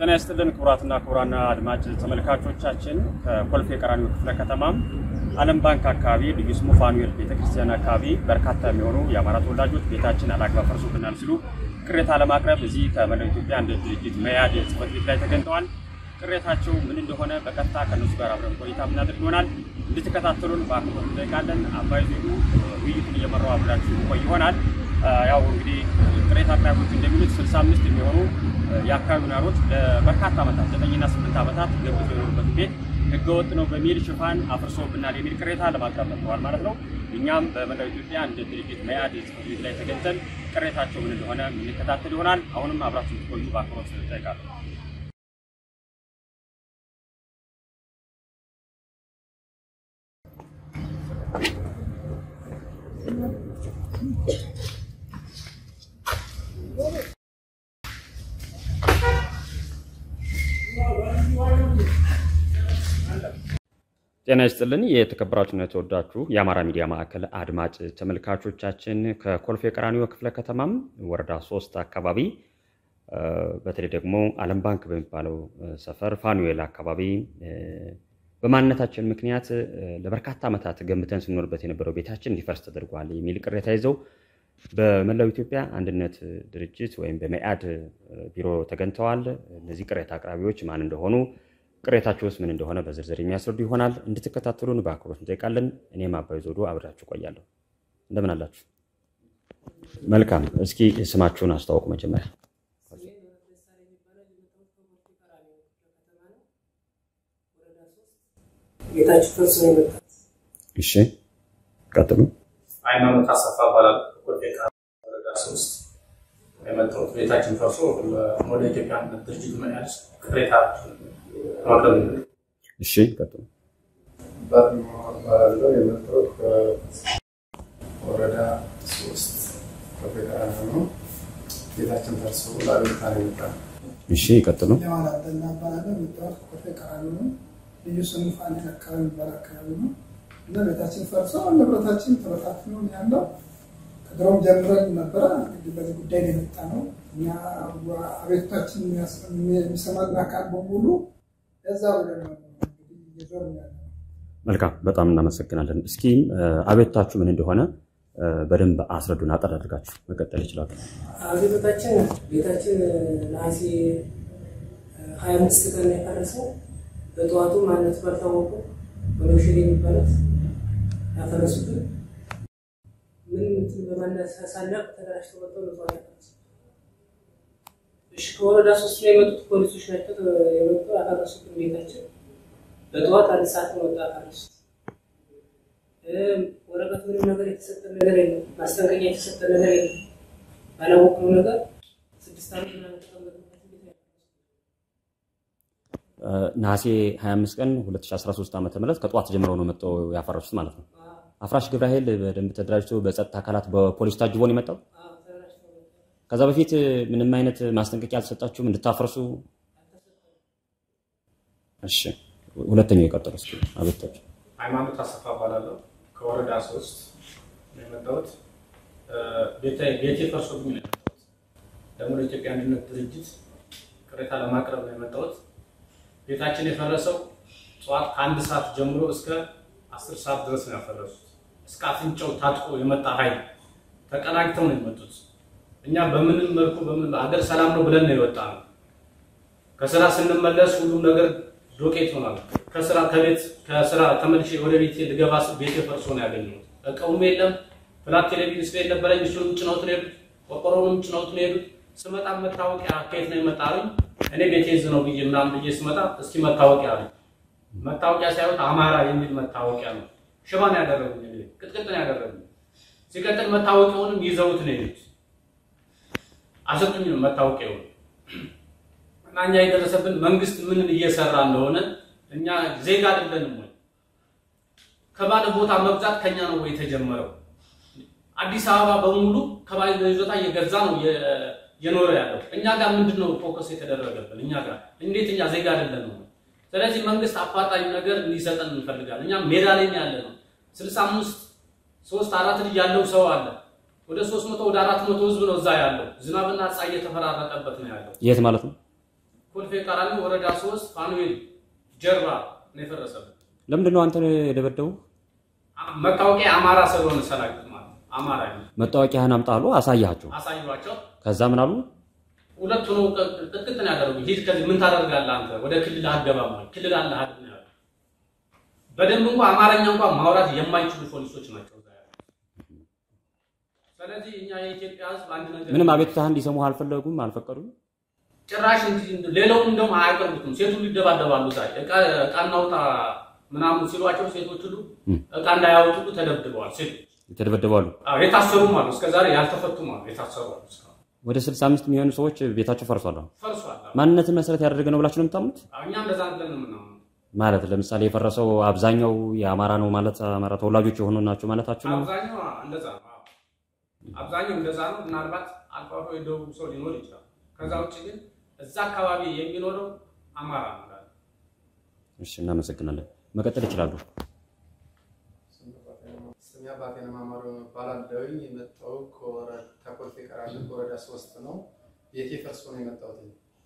ጤና ይስጥልን ክቡራትና ክቡራና አድማጭ ተመልካቾቻችን ከኮልፌ ቀራኒዮ ክፍለ ከተማም ዓለም ባንክ አካባቢ ልዩ ስሙ ፋኑኤል ቤተክርስቲያን አካባቢ በርካታ የሚሆኑ የአማራ ተወላጆች ቤታችን አላግባብ ፈርሶብናል ሲሉ ቅሬታ ለማቅረብ እዚህ ከመላው ኢትዮጵያ አንድ ድርጅት መያድ ጽሕፈት ቤት ላይ ተገኝተዋል። ቅሬታቸው ምን እንደሆነ በቀጥታ ከእነሱ ጋር አብረን ቆይታ የምናደርግ ይሆናል። እንድትከታተሉን በአክብሮት እንጠይቃለን። አባይ ዜጉ ውይይቱን እየመራው አብራችሁ ቆይ ይሆናል። ያው እንግዲህ ቅሬታ አቅራቢዎች እንደሚሉት 65 የሚሆኑ የአካባቢው ነዋሪዎች ለበርካታ ዓመታት ዘጠኝና ስምንት ዓመታት ገብተው የኖሩበት ቤት ህገወጥ ነው በሚል ሽፋን አፍርሶብናል የሚል ቅሬታ ለማቅረብ መጥተዋል ማለት ነው። እኛም በመላው ኢትዮጵያ እንደ ድርጅት መያድ ጽሕፈት ቤት ላይ ተገኝተን ቅሬታቸው ምን እንደሆነ የምንከታተል ይሆናል። አሁንም አብራችሁ ትቆዩ በአክብሮት እጠይቃለሁ። ጤና ይስጥልን የተከበራችሁና የተወዳችሁ የአማራ ሚዲያ ማዕከል አድማጭ ተመልካቾቻችን ከኮልፌ ቀራኒዮ ክፍለ ከተማም ወረዳ ሶስት አካባቢ በተለይ ደግሞ ዓለም ባንክ በሚባለው ሰፈር ፋኑኤል አካባቢ በማንነታችን ምክንያት ለበርካታ ዓመታት ገንብተን ስንኖርበት የነበረው ቤታችን እንዲፈርስ ተደርጓል የሚል ቅሬታ ይዘው በመላው ኢትዮጵያ አንድነት ድርጅት ወይም በመኢአድ ቢሮ ተገኝተዋል። እነዚህ ቅሬታ አቅራቢዎች ማን እንደሆኑ ቅሬታችሁስ ምን እንደሆነ በዝርዝር የሚያስረዱ ይሆናል። እንድትከታተሉን በአክብሮት እንጠይቃለን። እኔም አባይ ዞዶ አብራችሁ ቆያለሁ። እንደምን አላችሁ? መልካም። እስኪ ስማችሁን አስተዋውቁ መጀመሪያ። ቤታችሁ ፈርሶ ነው የመጣት። እሺ፣ ቀጥሉ። ሃይማኖት አሰፋ እባላለሁ። ኮልፌ ቀራኒዮ ወረዳ ሶስት የመጣሁት ቤታችን ፈርሶ ወደ ኢትዮጵያ አንድነት ድርጅት መያዝ ቅሬታ ማቅረብ ነው። እሺ፣ ቀጥሉ። ባለው የመጣሁት ከወረዳ ሶስት ኮልፌ ቀራኒዮ ነው። ቤታችን ፈርሶ ለአቤቱታ ነው የመጣነው። እሺ፣ ቀጥሉ። የማን አብደላ እባላለሁ። የመጣሁት ከኮልፌ ቀራኒዮ ነው። ልዩ ስሙ ፋኑኤል አካባቢ የሚባል አካባቢ ነው እና ቤታችን ፈርሶ ንብረታችን ተበታትኖ ነው ያለው። ከድሮም ጀምረን ነበረ እንግዲህ በዚህ ጉዳይ ነው የመጣ ነው። እኛ አቤቱታችን የሚሰማን አካል በሙሉ እዛ ብለን ነው እንግዲህ እየዞርን ያለ ነው። መልካም፣ በጣም እናመሰግናለን። እስኪ አቤቱታችሁ ምን እንደሆነ በደንብ አስረዱን። አጠር አድርጋችሁ መቀጠል ይችላሉ። አቤቱታችን ቤታችን ነሐሴ ሀያ አምስት ቀን ነው የፈረሰው። በጠዋቱ ማንነቱ ባልታወቁ ወለሽል የሚባሉት ያፈረሱብን ምን እንትን በማነሳሳለቅ ተደራጅተው መጥተው ነው ጠዋት ያፈረሱት። እሺ ከወረዳ ሶስት ላይ የመጡት ፖሊሶች ናቸው የመጡ ያፈረሱብን ቤታችን በጠዋት አንድ ሰዓት ነው ወጣ ያፈረሱት። ወረቀት ምንም ነገር የተሰጠን ነገር የለም። ማስጠንቀቂያ የተሰጠን ነገር የለም። ባላወቅነው ነገር ስድስት ዓመት ምናምን ተቀመጥንበት ቤት ነው ያፈረሱት። ነሐሴ 25 ቀን 2013 ዓ ም ከጠዋት ጀምረው ነው መጥተው ያፈረሱት ማለት ነው። አፍራሽ ግብረ ኃይል በደንብ ተደራጅቶ በጸጥታ አካላት በፖሊስ ታጅቦ ነው የመጣው። አዎ፣ ተደራጅተው መጡ። ከዛ በፊት ምንም አይነት ማስጠንቀቂያ አልተሰጣችሁም እንድታፈርሱ? እሺ፣ ሁለተኛው የቀጠሉ እስኪ አቤቱታችሁ። ሃይማኖት አሰፋ እባላለሁ። ከወረዳ ሶስት ነው የመጣሁት። ቤቴ ቤቴ ፈርሶብኝ ነው የመጣሁት። ደግሞ ለኢትዮጵያ አንድነት ድርጅት ቅሬታ ለማቅረብ ነው የመጣሁት። ቤታችን የፈረሰው ጠዋት ከአንድ ሰዓት ጀምሮ እስከ አስር ሰዓት ድረስ ነው ያፈረሱት። እስከ አፍንጫው ታጥቆ የመጣ ኃይል ተቀናጅተው ነው የመጡት። እኛ በምንም መልኩ በምን አገር ሰላም ነው ብለን ነው የወጣ ነው። ከስራ ስንመለስ ሁሉም ነገር ዶቄት ሆኗል። ከስራ ከቤት ከስራ ተመልሼ ወደ ቤት ልገባ ስል ቤቴ ፈርሶ ነው ያገኘሁት። እቃውም የለም። ፍላት ቴሌቪዥን ስለ ነበረኝ እሱንም ጭነውት ነው የሄዱት። ቆርቆሮንም ጭነውት ነው የሄዱት። ስመጣ መታወቂያ ከየት ነው የመጣ አሉኝ። እኔ ቤቴ እዝ ነው ብዬ ምናምን ብዬ ስመጣ እስኪ መታወቂያ አሉኝ። መታወቂያ ሳይሆን አማራ የሚል መታወቂያ ነው። ሽባ ነው ያደረጉኝ፣ እኔ ቅጥቅጥ ነው ያደረጉኝ። ሲቀጥል መታወቂያውንም ይዘውት ነው የሄዱት። አልሰጡኝም መታወቂያውን እና እኛ የደረሰብን መንግስት ምን እየሰራ እንደሆነ እኛ ዜጋ አይደለንም ወይ? ከባለ ቦታ መግዛት ከኛ ነው ወይ የተጀመረው? አዲስ አበባ በሙሉ ከባለ ይዞታ እየገዛ ነው የ- የኖረ ያለው። እኛ ጋር ምንድን ነው ፎከስ የተደረገብን? እኛ ጋር እንዴት እኛ ዜጋ አይደለንም ወይ? ስለዚህ መንግስት አፋጣኝ ነገር እንዲሰጠን እንፈልጋለን። እኛ ሜዳ ላይ ነው ያለ ነው። ስልሳ አምስት ሶስት አራት ልጅ ያለው ሰው አለ። ወደ ሶስት መቶ ወደ አራት መቶ ህዝብ ነው እዛ ያለው። ዝናብና ፀሐይ እየተፈራረቀበት ነው ያለው። የት ማለት ነው? ኮልፌ ቀራኒዮ ወረዳ ሶስት ፋኑኤል ጀርባ ነው የፈረሰብን። ለምንድን ነው አንተ የደበደቡ? መታወቂያ አማራ ስለሆነ ሰላግጥ ማለት ነው። አማራ ነው መታወቂያህን አምጣ አሉ። አሳያቸው። አሳዩዋቸው። ከዛ ምን አሉ? ሁለቱ ነው ቅጥቅጥ ነው ያደረጉ። ሂድ ከዚህ ምን ታደርጋለህ አንተ ወደ ክልል አትገባም ወይ ክልል አለ አይደል ነው ያሉት። በደንብ እንኳን አማርኛ እንኳን ማውራት የማይችሉ ፖሊሶች ናቸው እዛ ያሉት። ስለዚህ እኛ የኢትዮጵያ ሕዝብ አንድ ነገር ምንም አቤቱታህን እንዲሰሙ አልፈለጉም፣ አልፈቀዱም። ጭራሽ እንዲ- ሌላውን እንደውም አያቀርቡትም። ሴቱ ይደባደባሉ። ዛ እቃ እቃ እናውጣ ምናምን ሲሏቸው ሴቶች ሁሉ እቃ እንዳያወጡ ሁሉ ተደብድበዋል። ሴቶች የተደበደባሉ። አዎ፣ የታሰሩም አሉ። እስከዛሬ ያልተፈቱም አሉ። የታሰሩ አሉ። እስካሁን ወደ 65 የሚሆኑ ሰዎች ቤታቸው ፈርሷል። አሁን ፈርሷል። አዎ። ማንነትን መሰረት ያደረገ ነው ብላችሁ ነው የምታምኑት? አዎ፣ እኛ እንደዛ ብለን ነው የምናምነው። ማለት ለምሳሌ የፈረሰው አብዛኛው የአማራ ነው ማለት አማራ ተወላጆች የሆኑ ናቸው ማለታችሁ ነው? አብዛኛው እንደዛ ነው። አዎ። አብዛኛው እንደዛ ነው። ምናልባት አልፎ አልፎ የደቡብ ሰው ሊኖር ይችላል። ከዛ ውጭ ግን እዛ አካባቢ የሚኖረው አማራ ነው። እንዳለ። እሺ፣ እናመሰግናለን። መቀጠል ይችላሉ። ስሜ አባቴን ማማሩ እባላለሁኝ። የመጣው ከኮልፌ ቀራኒዮ ከወረዳ ሶስት ነው። ቤቴ ፈርሶ ነው የመጣሁት።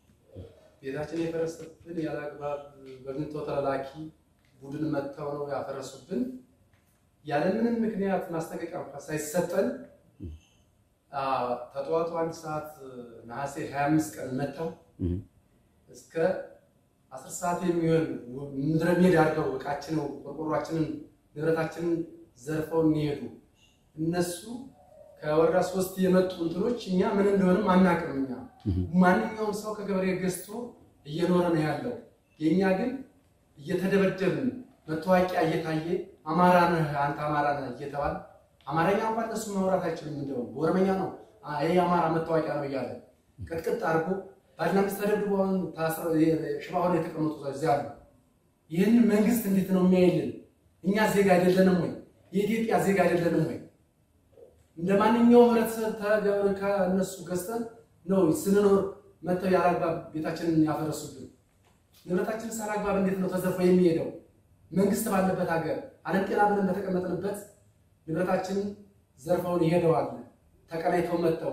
ቤታችን የፈረሰብን ያለ አግባብ በግንቶ ተላላኪ ቡድን መጥተው ነው ያፈረሱብን። ያለምንም ምክንያት ማስጠንቀቂያ እንኳ ሳይሰጠን አ፣ ተጠዋቱ አንድ ሰዓት ነሐሴ 25 ቀን መጥተው እህ፣ እስከ አስር ሰዓት የሚሆን ምድረ ሜዳ አድርገው እቃችንን፣ ቆርቆሯችንን፣ ንብረታችንን ዘርፈው የሚሄዱ እነሱ ከወረዳ ሶስት የመጡ እንትኖች እኛ ምን እንደሆንም አናውቅም። እኛ ማንኛውም ሰው ከገበሬ ገዝቶ እየኖረ ነው ያለው። የእኛ ግን እየተደበደብን መታወቂያ እየታየ አማራ ነህ አንተ አማራ ነህ እየተባለ አማርኛ እንኳን እነሱ ማውራት አይችሉም። እንደውም በኦሮመኛ ነው አ- ይሄ የአማራ መታወቂያ ነው እያለ ቅጥቅጥ አድርጎ ባልና ሚስት ተደብድበው አሁን ታስረው ሽባ ሆነው የተቀመጡ እዚያ አሉ። ይህንን መንግስት እንዴት ነው የሚያይልን? እኛ ዜጋ አይደለንም ወይ? የኢትዮጵያ ዜጋ አይደለንም ወይ? እንደ ማንኛውም ህብረተሰብ ተገብረ ከእነሱ ገዝተን ነው ስንኖር መጥተው ያላግባብ ቤታችንን ያፈረሱብን። ንብረታችን ሳላግባብ እንዴት ነው ተዘርፎ የሚሄደው? መንግስት ባለበት ሀገር ዓለም ጤና ብለን በተቀመጥንበት ንብረታችንን ዘርፈውን ይሄደዋል። ተቀናይተው መጥተው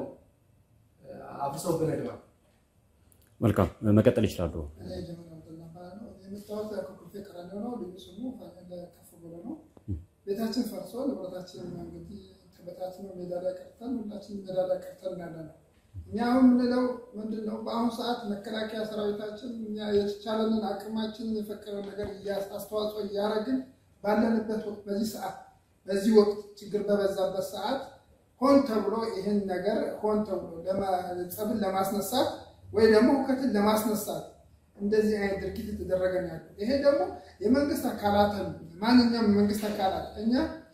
አፍርሰውብን ሄደዋል። መልካም መቀጠል ይችላሉ። እኔ ጀመር አብደላ እባላለሁ። የመጣሁት ከኮልፌ ቀራኒዮ ነው። ልዩ ስሙ ፋኔል ከፍ ብሎ ነው። ቤታችን ፈርሶ ንብረታችን እንግዲህ ተበታትኖ ሜዳ ላይ ቀርተን ሁላችን ሜዳ ላይ ቀርተን ያለ ነው። እኛ አሁን የምንለው ምንድን ነው? በአሁኑ ሰዓት መከላከያ ሰራዊታችን እኛ የተቻለንን አቅማችንን የፈቀደው ነገር እያ- አስተዋጽኦ እያደረግን ባለንበት ወቅት በዚህ ሰዓት በዚህ ወቅት ችግር በበዛበት ሰዓት ሆን ተብሎ ይህን ነገር ሆን ተብሎ ለማ- ጸብን ለማስነሳት ወይ ደግሞ ሁከትን ለማስነሳት እንደዚህ አይነት ድርጊት የተደረገ ነው ያለው። ይሄ ደግሞ የመንግስት አካላትን ማንኛውም የመንግስት አካላት እኛ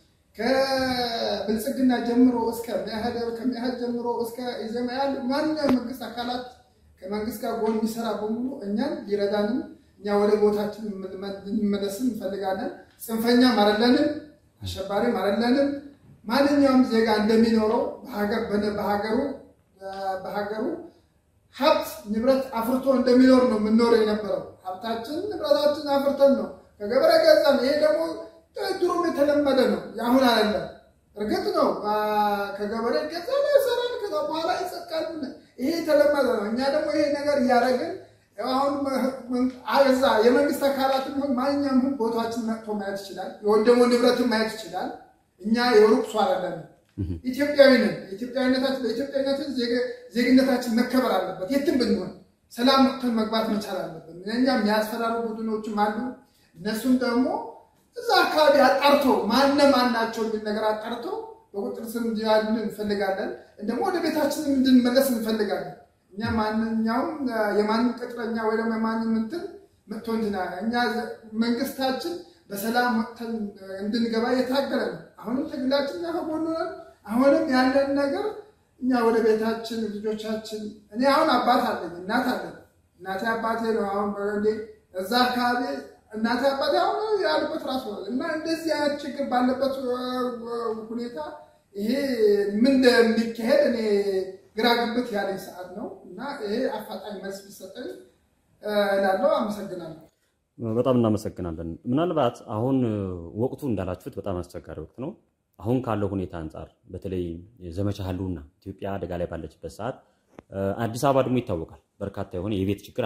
ከብልጽግና ጀምሮ እስከ መኢአድ ከመኢአድ ጀምሮ እስከ ኢዜማ ያሉ ማንኛውም መንግስት አካላት ከመንግስት ጋር ጎን የሚሰራ በሙሉ እኛን ሊረዳንም እኛ ወደ ቦታችን እንመለስን እንፈልጋለን። ጽንፈኛም አይደለንም፣ አሸባሪም አይደለንም። ማንኛውም ዜጋ እንደሚኖረው በሀገር- በነ- በሀገሩ በሀገሩ ሀብት ንብረት አፍርቶ እንደሚኖር ነው የምንኖረው የነበረው። ሀብታችን ንብረታችን አፍርተን ነው ከገበሬ ገዛን። ይሄ ደግሞ ድሮም የተለመደ ነው፣ የአሁን አይደለም። እርግጥ ነው አ፣ ከገበሬ ገዛ ሰራን፣ ከዛ በኋላ ይጸድቃል። ይሄ የተለመደ ነው። እኛ ደግሞ ይሄ ነገር እያደረግን ያው አሁን መ- አዛ የመንግስት አካላትም ሆን ማንኛውም ህን ቦታችን መጥቶ ማየት ይችላል። የወደመው ንብረትን ማየት ይችላል። እኛ የሩቅ ሰው አይደለንም። ኢትዮጵያዊ ነን። ኢትዮጵያዊነታችን በኢትዮጵያዊነትን ዜግ- ዜግነታችን መከበር አለበት። የትም ብንሆን ሰላም ወጥተን መግባት መቻል አለብን። እኛም የሚያስፈራሩ ቡድኖችም አሉ። እነሱም ደግሞ እዛ አካባቢ አጣርቶ ማነ ማን ናቸው የሚል ነገር አጣርቶ በቁጥር ስር እንዲያሉን እንፈልጋለን። ደግሞ ወደ ቤታችንም እንድንመለስ እንፈልጋለን። እኛ ማንኛውም አ፣ የማንም ቅጥረኛ ወይ ደግሞ የማንም እንትን መጥቶ እንትና እኛ ዘ- መንግስታችን በሰላም ወጥተን አ፣ እንድንገባ እየታገለ ነው። አሁንም ትግላችን እኛ ከጎኑ ነን። አሁንም ያለን ነገር እኛ ወደ ቤታችን ልጆቻችን እኔ አሁን አባት አለኝ እናት አለኝ እናቴ አባቴ ነው አሁን በረንዴ እዛ አካባቢ እናቴ አባቴ አሁን ያሉበት ራሱ ነው እና እንደዚህ አይነት ችግር ባለበት አ፣ ሁኔታ ይሄ ምን እንደሚካሄድ እኔ ግራ ግብት ያለኝ ሰዓት ነው እና ይሄ አፋጣኝ መልስ ቢሰጠኝ እላለሁ። አመሰግናለሁ። በጣም እናመሰግናለን። ምናልባት አሁን ወቅቱ እንዳላችሁት በጣም አስቸጋሪ ወቅት ነው። አሁን ካለው ሁኔታ አንጻር በተለይ ዘመቻ ህልውና ኢትዮጵያ አደጋ ላይ ባለችበት ሰዓት እ፣ አዲስ አበባ ደግሞ ይታወቃል። በርካታ የሆነ የቤት ችግር አለ።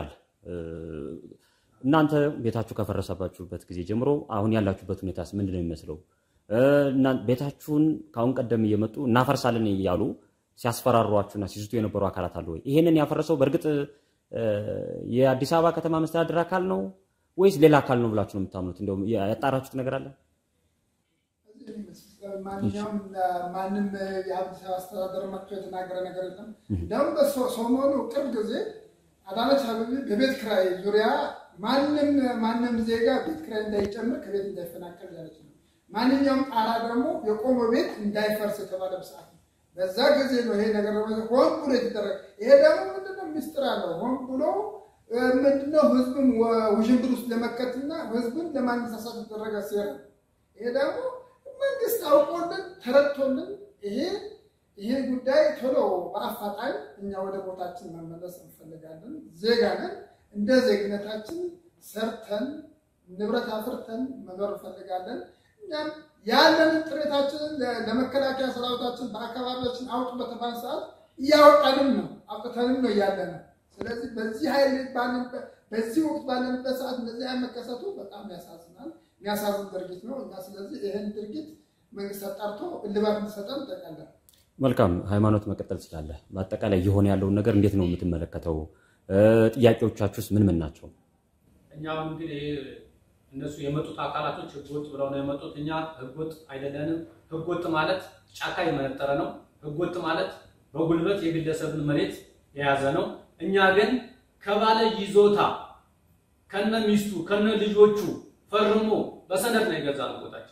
እናንተ ቤታችሁ ከፈረሰባችሁበት ጊዜ ጀምሮ አሁን ያላችሁበት ሁኔታስ ምንድን ነው የሚመስለው? ቤታችሁን ከአሁን ቀደም እየመጡ እናፈርሳለን እያሉ ሲያስፈራሯችሁና ሲዝቱ የነበሩ አካላት አሉ ወይ? ይሄንን ያፈረሰው በእርግጥ የአዲስ አበባ ከተማ መስተዳድር አካል ነው ወይስ ሌላ አካል ነው ብላችሁ ነው የምታምኑት? እንደውም ያጣራችሁት ነገር አለ? ማንኛውም ማንም የአዲስ አበባ አስተዳደር መጥቶ የተናገረ ነገር የለም። እንደውም በሰሞኑ ቅርብ ጊዜ አዳነች አቤቤ በቤት ክራይ ዙሪያ ማንም ማንም ዜጋ ቤት ክራይ እንዳይጨምር ከቤት እንዳይፈናቀል ያለች ነው። ማንኛውም ጣራ ደግሞ የቆመ ቤት እንዳይፈርስ የተባለ ሰዓት ነው። በዛ ጊዜ ነው ይሄ ነገር ሆን ብሎ የተደረገ። ይሄ ደግሞ ምንድነው ሚስጥር አለው። ሆን ብሎ ምንድነው ህዝብን ውዥንብር ውስጥ ለመከትና ህዝብን ለማነሳሳት የተደረገ ሴራ። ይሄ ደግሞ መንግስት አውቆልን ተረድቶልን ይሄ ይሄ ጉዳይ ቶሎ በአፋጣኝ እኛ ወደ ቦታችን መመለስ እንፈልጋለን። ዜጋ ነን። እንደ ዜግነታችን ሰርተን ንብረት አፍርተን መኖር እንፈልጋለን። እኛም ያለንን ጥሬታችንን ለመከላከያ ሰራዊታችን በአካባቢያችን አውጡ በተባለ ሰዓት እያወጣንም ነው አውጥተንም ነው እያለ ነው። ስለዚህ በዚህ ኃይል በዚህ ወቅት ባለንበት ሰዓት እንደዚህ አይነት መከሰቱ በጣም ያሳዝናል። የሚያሳዝን ድርጊት ነው እና ስለዚህ ይህን ድርጊት መንግስት አጣርቶ እልባት እንዲሰጠን እንጠይቃለን። መልካም ሃይማኖት መቀጠል ትችላለህ። በአጠቃላይ እየሆነ ያለውን ነገር እንዴት ነው የምትመለከተው? ጥያቄዎቻችሁስ ምን ምን ናቸው? እኛም እንግዲህ እነሱ የመጡት አካላቶች ህገወጥ ብለው ነው የመጡት። እኛ ህገወጥ አይደለንም። ህገወጥ ማለት ጫካ የመነጠረ ነው። ህገወጥ ማለት በጉልበት የግለሰብን መሬት የያዘ ነው። እኛ ግን ከባለ ይዞታ ከነ ሚስቱ ከነ ልጆቹ ፈርሞ በሰነድ ነው የገዛነው ቦታችን።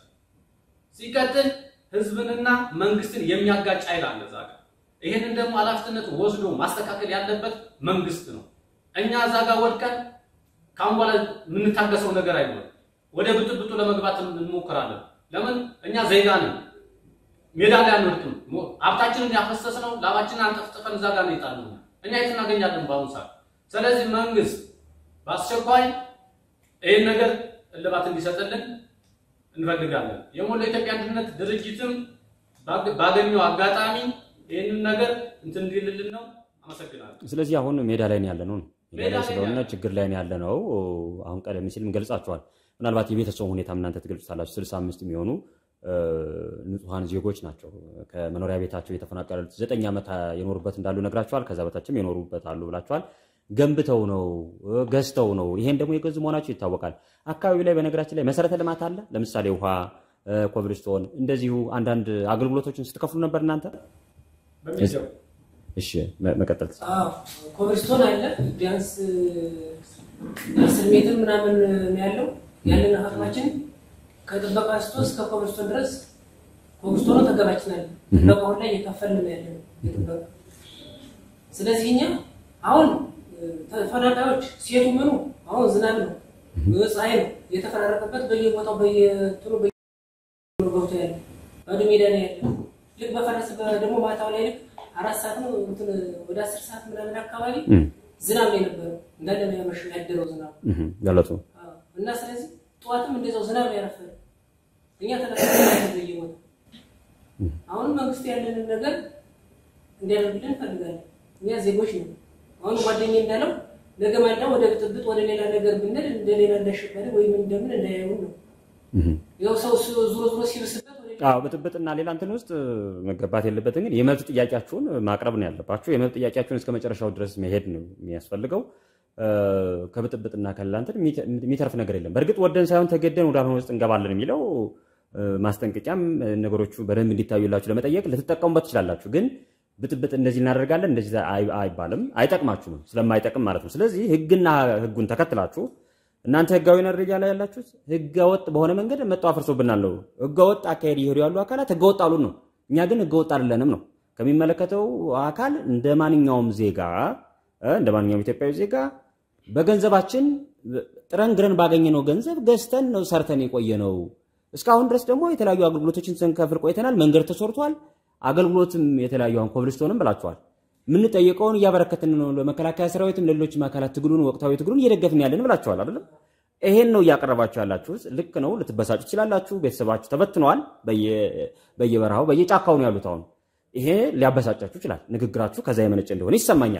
ሲቀጥል ህዝብንና መንግስትን የሚያጋጭ ኃይል አለ እዛ ጋር። ይህንን ደግሞ ኃላፊነት ወስዶ ማስተካከል ያለበት መንግስት ነው። እኛ እዛ ጋር ወድቀን ከአሁን በኋላ የምንታገሰው ነገር አይኖርም። ወደ ብጥብጡ ለመግባት እንሞክራለን። ለምን እኛ ዜጋ ነን፣ ሜዳ ላይ አንወድቅም። ሀብታችንን ያፈሰስነው ላባችንን አንጠፍጥፈን እዛ ጋር ነው የጣልነው። እኛ የት እናገኛለን በአሁኑ ሰዓት? ስለዚህ መንግስት በአስቸኳይ ይህን ነገር እልባት እንዲሰጥልን እንፈልጋለን። የሞላ ኢትዮጵያ አንድነት ድርጅትም ባገኘው አጋጣሚ ይህንን ነገር እንትን እንዲልልን ነው። አመሰግናለሁ። ስለዚህ አሁን ሜዳ ላይ ነው ያለ ነው ሜዳ ሜዳ ላይ ላይ ስለሆነ ያለ- ችግር ላይ ነው ያለ ነው። አሁን ቀደም ሲልም ገልጻችኋል። ምናልባት የቤተሰቡ ሁኔታም እናንተ ትገልጹታላችሁ። ስልሳ አምስት የሚሆኑ እ፣ ንጹሐን ዜጎች ናቸው ከመኖሪያ ቤታቸው የተፈናቀሉት። ዘጠኝ ዓመት የኖሩበት እንዳሉ ነግራችኋል። ከዛ በታችም የኖሩበት አሉ ብላችኋል። ገንብተው ነው እ፣ ገዝተው ነው። ይሄን ደግሞ የገዙ መሆናቸው ይታወቃል። አካባቢው ላይ በነገራችን ላይ መሰረተ ልማት አለ። ለምሳሌ ውሃ፣ እ፣ ኮብልስቶን፣ እንደዚሁ አንዳንድ አገልግሎቶችን ስትከፍሉ ነበር እናንተ። በሚገባ እሺ መ- መቀጠል ትችላለህ። አዎ ኮብልስቶን አለ። ቢያንስ አስር ሜትር ምናምን ነው ያለው። ያለን አቅማችን ከጥበቃ ስቶ እስከ ኮብልስቶን ድረስ ኮብልስቶኑ ተገባችን አለ። ጥበቃውን ላይ እየከፈልን ነው ያለነው የጥበቃ ስለዚህ እኛ አሁን ተፈናቃዮች ሴቱ ምኑ አሁን ዝናብ ነው ፀሐይ ነው የተፈራረቀበት በየቦታው በየትኑ ገብቶ ያለ ባዶ ሜዳ ነው ያለ። ልክ በፈረስ ደግሞ ማታው ላይ ልክ አራት ሰዓት ነው እንትን ወደ አስር ሰዓት ምናምን አካባቢ እም፣ ዝናብ ነው የነበረው እንዳለ ነው ያመሸ ያደረው ዝናብ እም፣ ገለጹ። አዎ። እና ስለዚህ ጠዋትም እንደዛው ዝናብ ነው ያረፈደ። እኛ ተለቀቀ በየቦታው አሁን መንግስት ያለንን ነገር እንዲያደርግልን እንፈልጋለን። እኛ ዜጎች ነው። አሁን ጓደኛዬ እንዳለው ነገ ማልዳ ወደ ብጥብጥ ወደ ሌላ ነገር ብንል እንደ ሌላ እንዳሸባሪ ወይም እንደምን እንዳያዩን ነው። እም። ያው ሰው ዙሮ ዙሮ ሲብስበት ወደ አዎ ብጥብጥና ሌላ እንትን ውስጥ መገባት የለበትም። ግን የመብት ጥያቄያችሁን ማቅረብ ነው ያለባችሁ። የመብት ጥያቄያችሁን እስከ መጨረሻው ድረስ መሄድ ነው የሚያስፈልገው። እ፣ ከብጥብጥና ከሌላ እንትን የሚተ- የሚተርፍ ነገር የለም። በእርግጥ ወደን ሳይሆን ተገደን ወዳልሆነ ውስጥ እንገባለን የሚለው እ፣ ማስጠንቀቂያም እ፣ ነገሮቹ በደንብ እንዲታዩላችሁ ለመጠየቅ ልትጠቀሙበት ትችላላችሁ። ግን ብጥብጥ እንደዚህ እናደርጋለን እንደዚህ አይ- አይባልም፣ አይጠቅማችሁም፣ ስለማይጠቅም ማለት ነው። ስለዚህ ህግና ህጉን ተከትላችሁ እናንተ ህጋዊ ደረጃ ላይ ያላችሁት ህገወጥ በሆነ መንገድ መጣው አፍርሶብናል ነው። ህገወጥ አካሄድ እየሄዱ ያሉ አካላት ህገወጥ አሉን ነው። እኛ ግን ህገወጥ አይደለንም ነው። ከሚመለከተው አካል እንደ ማንኛውም ዜጋ እ፣ እንደ ማንኛውም ኢትዮጵያዊ ዜጋ በገንዘባችን ጥረን ግረን ባገኘነው ገንዘብ ገዝተን ነው ሰርተን የቆየ ነው። እስካሁን ድረስ ደግሞ የተለያዩ አገልግሎቶችን ስንከፍል ቆይተናል። መንገድ ተሰርቷል። አገልግሎትም የተለያዩ አሁን ኮብልስቶንም ብላችኋል። የምንጠየቀውን እያበረከትን ነው። ለመከላከያ ሰራዊትም ለሌሎችም አካላት ትግሉን ወቅታዊ ትግሉን እየደገፍን ያለን ብላችኋል አይደለም? ይሄን ነው እያቀረባችሁ ያላችሁት። ልክ ነው። ልትበሳጩ ትችላላችሁ። ቤተሰባችሁ ተበትነዋል። በየ- በየበረሃው በየጫካው ነው ያሉት። አሁን ይሄ ሊያበሳጫችሁ ይችላል። ንግግራችሁ ከዛ የመነጨ እንደሆነ ይሰማኛል።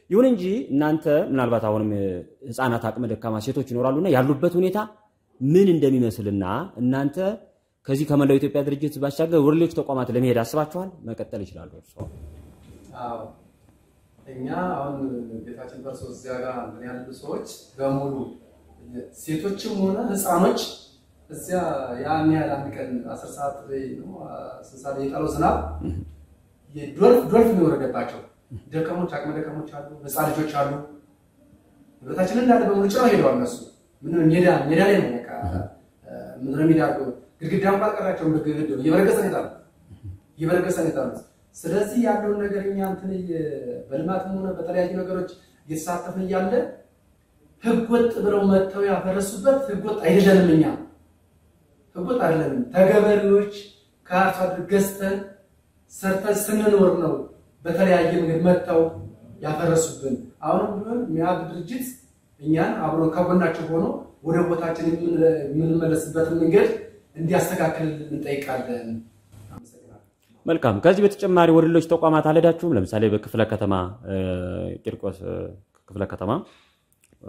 ይሁን እንጂ እናንተ ምናልባት አሁንም ህፃናት፣ አቅመ ደካማ ሴቶች ይኖራሉና ያሉበት ሁኔታ ምን እንደሚመስልና እናንተ ከዚህ ከመላው ኢትዮጵያ ድርጅት ባሻገር ወደ ሌሎች ተቋማት ለመሄድ አስባችኋል? መቀጠል ይችላሉ እርስዎ። አዎ እኛ አሁን ቤታችን ፈርሶ እዚያ ጋር እንትን ያሉ ሰዎች በሙሉ ሴቶችም ሆነ ህፃኖች እዚያ ያን ያህል አንድ ቀን አስር ሰዓት ላይ ነው ስንት ሰዓት ላይ የጣለው ዝናብ የዶልፍ ዶልፍ ነው የወረደባቸው። ደካሞች፣ አቅመ ደካሞች አሉ፣ ህፃን ልጆች አሉ። ንብረታችን እንዳለ በሙሉ ጭረው ሄደዋል። እነሱ ምን ሜዳ ሜዳ ላይ ነው በቃ ምድረ ሜዳ አድርገው ግድግዳ እንኳን አልቀራቸውም። ግድግዳው እየበረገሰ ነው የጣሉት እየበረገሰ ነው የጣሉት። ስለዚህ ያለውን ነገር እኛ እንትን እየ- በልማትም ሆነ በተለያዩ ነገሮች እየተሳተፍን እያለ ህገወጥ ብለው መጥተው ያፈረሱበት ህገወጥ አይደለንም። እኛ ህገወጥ አይደለንም። ተገበሬዎች ከአርሶ አደር ገዝተን ሰርተን ስንኖር ነው በተለያየ መንገድ መጥተው ያፈረሱብን። አሁንም ቢሆን ሚያድ ድርጅት እኛን አብሮ ከጎናቸው ሆኖ ወደ ቦታችን የምን- የምንመለስበትን መንገድ እንዲያስተካክል እንጠይቃለን። አመሰግናለሁ። መልካም። ከዚህ በተጨማሪ ወደ ሌሎች ተቋማት አልሄዳችሁም? ለምሳሌ በክፍለ ከተማ እ፣ ቂርቆስ እ፣ ክፍለ ከተማ እ፣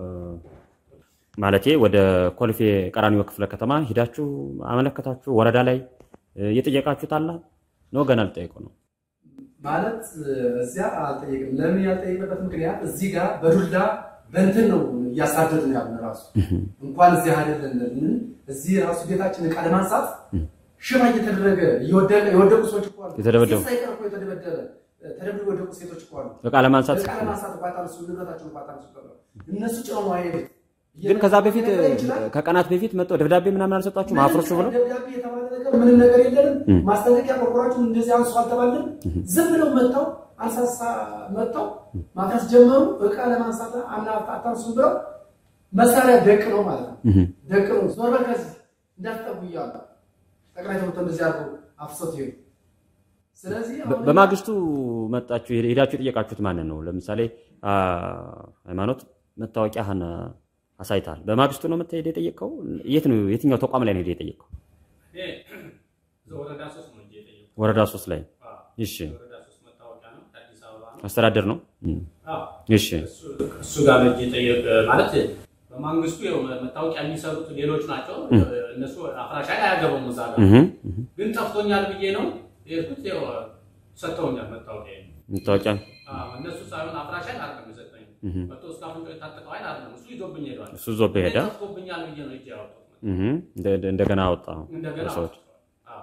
ማለቴ ወደ ኮልፌ ቀራኒዮ ክፍለ ከተማ ሂዳችሁ አመለከታችሁ? ወረዳ ላይ እ፣ እየጠየቃችሁት አለ ነው? ገና አልጠየቁ ነው? ማለት እዚያ አልጠየቅም። ለምን ያልጠየቅበት ምክንያት እዚህ ጋር በዱላ በእንትን ነው እያሳደድ ነው ያሉን። ራሱ እንኳን እዚህ አይደለም እዚህ ራሱ ቤታችን ዕቃ ለማንሳት ሽባ እየተደረገ እየወደቀ የወደቁ ሰዎች እኮ አሉ። የተደበደቡ። ሴት ሳይቀር እኮ የተደበደበ ተደብድበው የወደቁ ሴቶች እኮ አሉ። እቃ ለማንሳት ዕቃ ለማንሳት እንኳን ታነሱ ንብረታቸውን እንኳን ታነሱ ተብለው እነሱ ጭነው ነው አይሄዱት። ግን ከዛ በፊት ሊነገር ይችላል። ከቀናት በፊት መጥተው ደብዳቤ ምናምን አልሰጣችሁም? አፍርሱ ብለው ደብዳቤ የተባለ ነገር ምንም ነገር የለንም። ማስጠንቀቂያ ኮርፖራችሁን እንደዚህ አንሱ አልተባለም። ዝም ብለው መጥተው አንሳሳ መጥተው ማፍረስ ጀመሩ። እቃ ለማንሳት አምና አታንሱም ብለው መሳሪያ ደቅ ነው ማለት ነው። ደቅ ነው ዞር በል ከዚህ እንዳትጠጉ እያሉ ጠቅላይ ተመቶ እንደዚህ አድርገው አፍሰት ይሄዱ። ስለዚህ በ- አሁን በማግስቱ መጣችሁ ሄ- ሄዳችሁ የጠየቃችሁት ማንን ነው? ለምሳሌ አ፣ ሃይማኖት መታወቂያህን አሳይተሃል። በማግስቱ ነው መተሄድ የጠየቀው? የት ነው የትኛው ተቋም ላይ ነው ሄደህ የጠየቀው? እኔ እዛ ወረዳ ሶስት ነው እንጂ የጠየቁት። ወረዳ ሶስት ላይ አዎ፣ እሺ። ወረዳ ሶስት መታወቂያ ነው ከአዲስ አበባ ነው። አስተዳደር ነው። እም፣ አዎ፣ እሺ እሱ- እሱ ጋር ነው እንጂ የጠየቅ ማለት በማንግስቱ ያው መታወቂያ የሚሰሩት ሌሎች ናቸው። እነሱ አፍራሽ ኃይል አያገባም እዛ ጋር እህ፣ እህ። ግን ጠፍቶኛል ብዬ ነው የሄድኩት። ያው ሰጥተውኛል መታወቂያ መታወቂያ እነሱ ሳይሆን አፍራሽ ኃይል አይደለም የሰጠኝ እህ፣ መጥቶ እስከ አፍንጫው የታጠቀው ኃይል አይደለም እሱ ይዞብኝ ሄዷል። እሱ ዞብህ ሄደ። ጠፍቶብኛል ብዬ ነው እጅ ያወጡት እህ፣ እንደ- እንደ- እንደገና አወጣ እንደገና ሰዎች አዎ።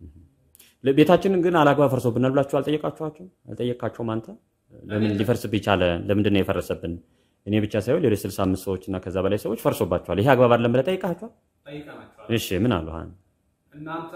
ቤታችንን ግን አላግባብ ፈርሶብናል ብላችሁ አልጠየቃችኋቸው? አልጠየቃቸውም? አንተ ለምን ሊፈርስብህ ቻለ? ለምንድን ነው የፈረሰብን? እኔ ብቻ ሳይሆን ሌሎች 65 ሰዎች እና ከዛ በላይ ሰዎች ፈርሶባቸዋል። ይሄ አግባብ አይደለም ብለህ ጠይቃችኋል? ጠይቀናቸዋል። እሺ ምን አሉ? አሁን እናንተ